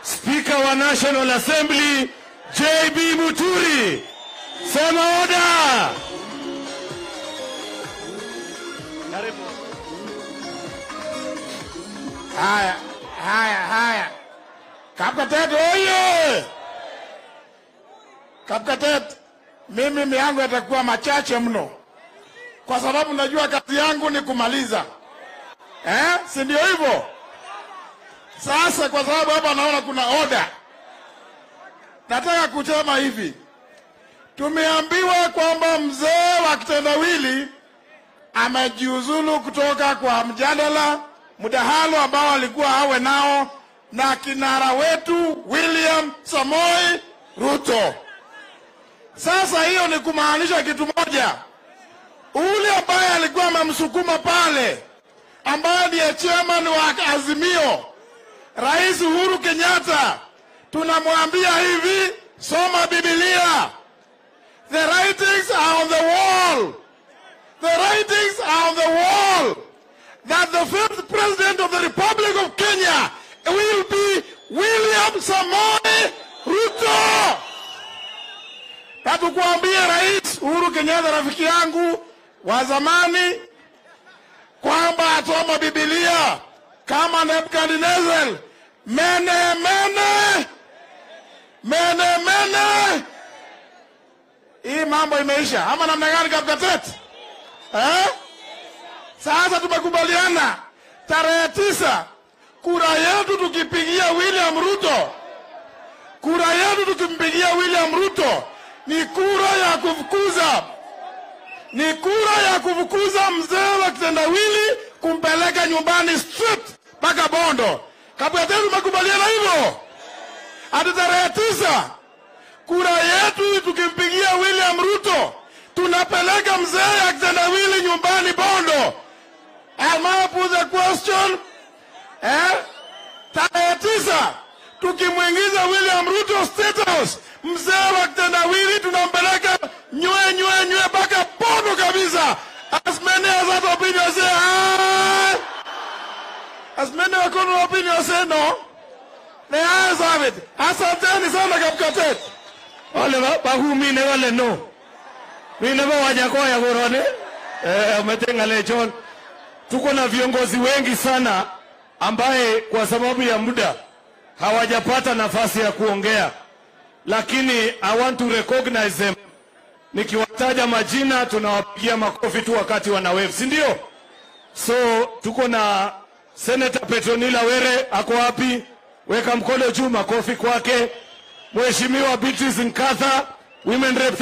Spika wa National Assembly JB Muturi. Sema oda. Karibu. Haya, haya, haya. Kapkatet oye! Kapkatet, mimi miangu yatakuwa machache mno, kwa sababu najua kazi yangu ni kumaliza, eh? si ndio hivyo? Sasa kwa sababu hapa naona kuna oda, nataka kusema hivi, tumeambiwa kwamba mzee wa kitendawili amejiuzulu kutoka kwa mjadala mdahalo ambao alikuwa awe nao na kinara wetu William Samoi Ruto. Sasa hiyo ni kumaanisha kitu moja, ule ambaye alikuwa amemsukuma pale, ambaye ndiye chairman wa Azimio, Rais Uhuru Kenyatta, tunamwambia hivi, soma Biblia. The writings are on the wall. The writings are on the wall that the fifth president of the Republic of Kenya will be William Samoei Ruto. Na tukuambie Rais Uhuru Kenyatta, rafiki yangu wa zamani, kwamba atoma Biblia kama Nebukadnezar, mene mene mene mene. Hii mambo imeisha ama namna gani, Kapkatet? Eh? Sasa tumekubaliana tarehe tisa, kura yetu tukipigia William Ruto, kura yetu tukimpigia William Ruto ni kura ya kufukuza, ni kura ya kufukuza mzee wa kitendawili kumpeleka nyumbani straight mpaka Bondo. Kapkatet, tumekubaliana hivyo, hadi tarehe tisa kura yetu tukimpigia William Ruto tunapeleka mzee ya kitendawili nyumbani Bondo. Am I put the question? Eh? Tarehe tisa tukimwingiza William Ruto State House, mzee wa kitendawili tunampeleka nywe nywe nywe mpaka Bondo kabisa. As many as that opinion say aye. As many as that opinion say no. The ayes have it. Asanteni sana Kapkatet. Wale ba- bahumine wale no. Wine ba wajakoya gorone. Eh, umetenga lechon. Tuko na viongozi wengi sana ambaye kwa sababu ya muda hawajapata nafasi ya kuongea, lakini I want to recognize them. Nikiwataja majina tunawapigia makofi tu wakati wana wave, si ndio? So tuko na Senator Petronila Were, ako wapi? Weka mkono juu, makofi kwake. Mheshimiwa Beatrice Nkatha, Women Rep